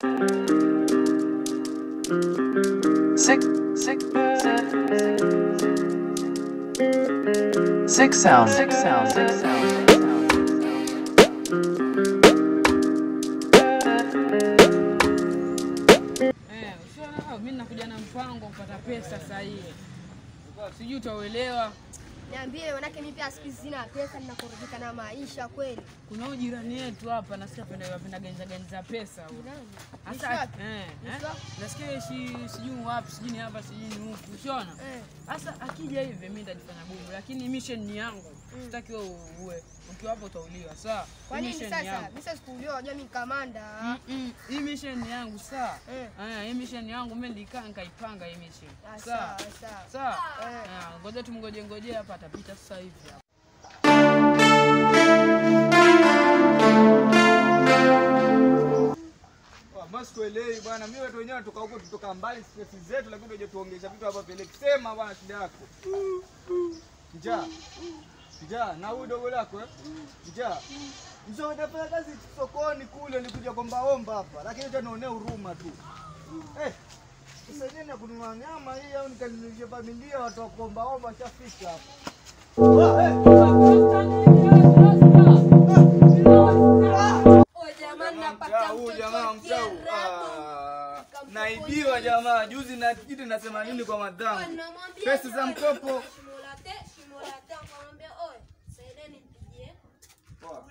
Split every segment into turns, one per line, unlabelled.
Six, six, six sound, six sound, six sound.
Eh, usiona mimi nakuja na mpango kupata pesa sahihi. Sijui utauelewa.
Niambie, manake mimi pia siku hizi sina pesa, ninakorogeka na maisha kweli.
Kuna huyu jirani yetu hapa nasikia penda penda genza genza pesa huyu.
Nani?
Hasa
Ni wapi?
eh,
Ni
eh,
wapi?
nasikia shi sijui wapi, sijui ni hapa, sijui ni huku. Usiona?
Eh.
Sasa akija hivi mimi nitajifanya bubu, lakini mission ni yangu. Sitaki wewe uwe. Ukiwa hapo utauliwa. Sawa?
Kwa
Hii
nini
mission ni
sasa?
yangu.
Mimi sasa sikuuliwa, unajua mimi ni kamanda.
Mm-mm. Hii mission ni yangu sawa?
Eh.
Eh, hii mission ni yangu mimi nilikaa nikaipanga hii mission.
Ah,
Sawa?
Sawa, sawa.
Sawa?
Eh.
Ah, Ngoja tumngoje ngoje hapa atapita sasa hivi hapa.
Basi sikuelewi bwana, mimi watu wenyewe tutoka huko tutoka mbali stress zetu, lakini unajua tuongesha vitu hapa peleki. Sema bwana shida yako. Njaa. Njaa na huyu dogo lako eh? Njaa. Mzee unafanya kazi sokoni kule nikuja kwamba omba hapa, lakini hata naonea huruma tu. Eh. Sasa yeye na kununua nyama hii au nikanilishe familia watu wa kuomba omba shafika hapa. Ah, eh. Mtaa huu jamaa, mtaa huu. Ah, Naibiwa jamaa, juzi na kitu nasema nini kwa madhangu. Pesa za mkopo. Poa.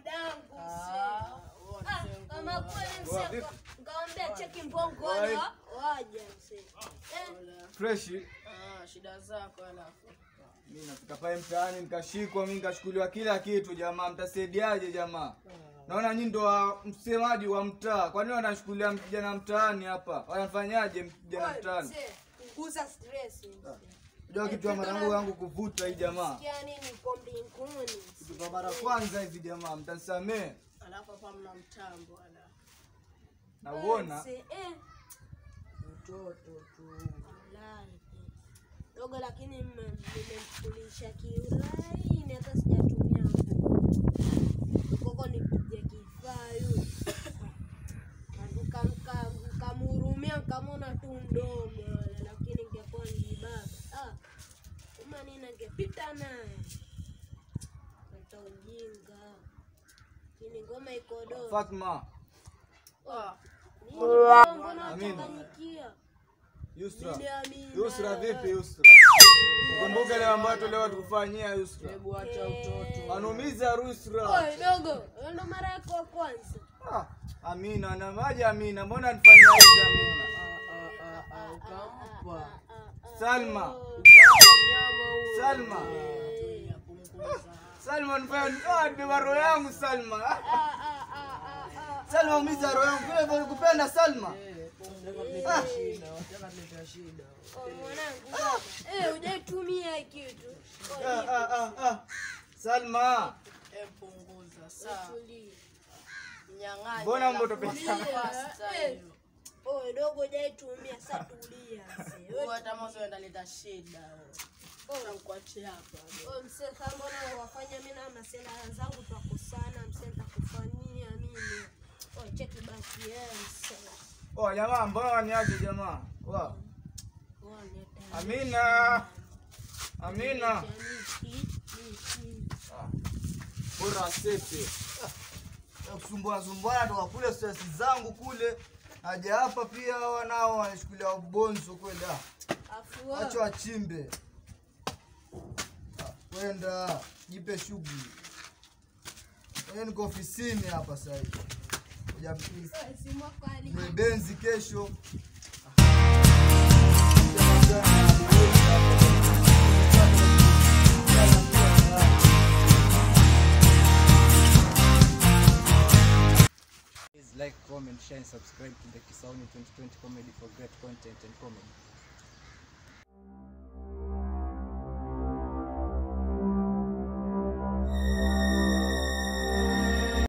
Ngawambia cheki mbongoni waje msee.
Fresh.
shida zako alafu.
Mimi nafika pale mtaani nikashikwa, mimi nikashukuliwa kila kitu jamaa, mtasaidiaje jamaa? Naona nyinyi ndo wa- msemaji wa mtaa. Kwa nini wanashukulia vijana mtaani hapa? Wanafanyaje vijana mtaani?
Punguza stress. msee.
Unajua kitu ya marangu yangu kuvuta hii jamaa.
Sikia nini kwa mbinguni.
Kitu kwa mara kwanza hivi jamaa, mtanisamee.
Alafu hapa mna mtambo ala.
Na uona
Msee, eh,
Mtoto tu.
walai. Dogo lakini mme- mmemkulisha kiulaini hata sijatumia nguo. Koko nipige kifayu. Nkamhurumia nkamona tu mdogo yule, lakini ingekuwa ni baba. Ah, kama nini angepita naye. Leta ujinga. Lakini ngoma iko dogo.
Fatma,
Nini mbona
Amina.
unachanganyikia?
Yusra.
Nini Amina?
Yusra vipi Yusra? Kumbuka ile ambayo tuleo tukufanyia Yusra.
Hebu acha utoto.
Anumiza Yusra.
Oi, dogo, hiyo ndo mara yako ya kwanza.
Ah, Amina na maji Amina, mbona nifanyia hivi Amina?
Ah, ah, ah, ukampa.
Salma, Salma,
Ya punguza.
Salma nifanya ah, nibeba roho yangu Salma. Ah,
Ah, ah, ah, ah, ah.
Salma umiza roho yangu vile vile kupenda Salma.
Eh, wataka tuleta shida, wataka tuleta shida.
Oi, mwanangu. Eh, hujaitumia hii kitu. Oi,
Ah, ah, ah, ah. Salma,
Eh, punguza. Sawa.
tulia.
Mnyang'anya.
mbona mbo
alafu
topesa?
pasta
Eh.
hiyo.
Oi, dogo hujaitumia, sasa tulia. mzee.
Wewe hata mwanzo unaleta shida. wewe. Nitakuachia hapa.
Oi, mzee, sasa mbona wafanya mimi na masela zangu twakosana, mzee, nitakufanyia mimi. Oi, cheki basi, eh, mzee.
Oh, jamaa, mbona waniaje jamaa? Wa.
Oi, leta
Amina. Amina.
miti, miti.
Bora sete. Kusumbua sumbua toka kule stress zangu kule. Haja hapa pia wanao wanashukulia ubonzo kweli. ah.
Afu
Wacha wachimbe. Ah, Kwenda jipe shughuli. Mwenye niko ofisini hapa sasa hivi. Kuja
simu yako ali-
ni benzi kesho.
Please like, comment, share, and subscribe to the Kisauni 2020 comedy for great content and comedy.